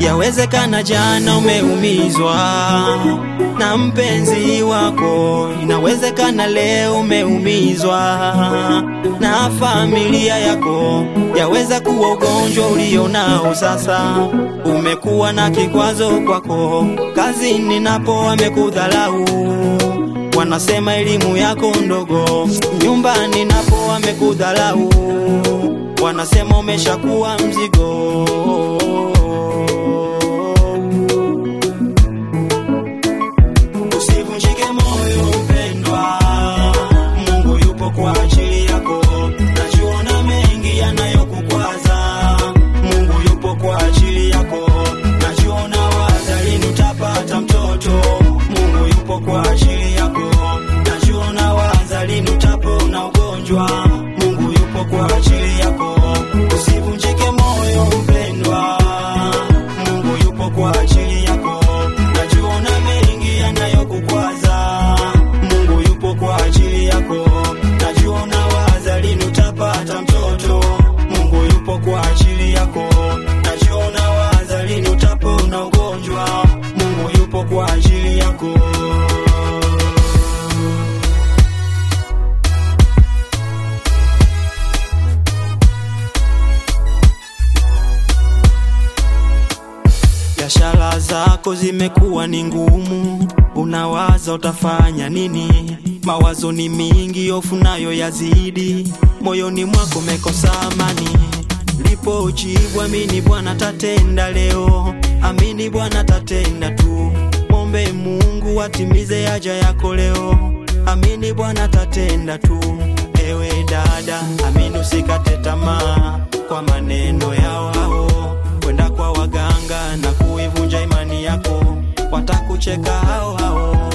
Yawezekana jana umeumizwa na mpenzi wako, inawezekana leo umeumizwa na familia yako. Yaweza kuwa ugonjwa ulionao sasa umekuwa na kikwazo kwako, kazini napo wamekudhalau, wanasema elimu yako ndogo, nyumbani napo wamekudhalau, wanasema umeshakuwa mzigo. Usivunjike moyo mpendwa, Mungu yupo kwa ajili yako. Najiona mengi yanayokukwaza, Mungu yupo kwa ajili yako. Najiona waza lini utapata mtoto, Mungu yupo kwa ajili yako. Najiona waza lini utapona ugonjwa, Mungu yupo kwa ajili yako. Usivunjike moyo mpendwa, Mungu yupo kwa ajili yako. Najiona mengi yanayokukwaza, Mungu yupo kwa ajili yako. Najiona waza lini utapata mtoto, Mungu yupo kwa ajili yako. Najiona waza lini utapona ugonjwa, Mungu yupo kwa ajili yako. Biashara zako zimekuwa ni ngumu, unawaza utafanya nini? Mawazo ni mingi, hofu nayo yazidi, moyoni mwako umekosa amani. Lipo ujibu, amini Bwana tatenda leo, amini Bwana tatenda tu. Mombe Mungu atimize haja yako leo, amini Bwana tatenda tu. Ewe dada, amini usikate tamaa kwa maneno yao hao kwenda kwa waganga na kuivunja imani yako, watakucheka hao hao.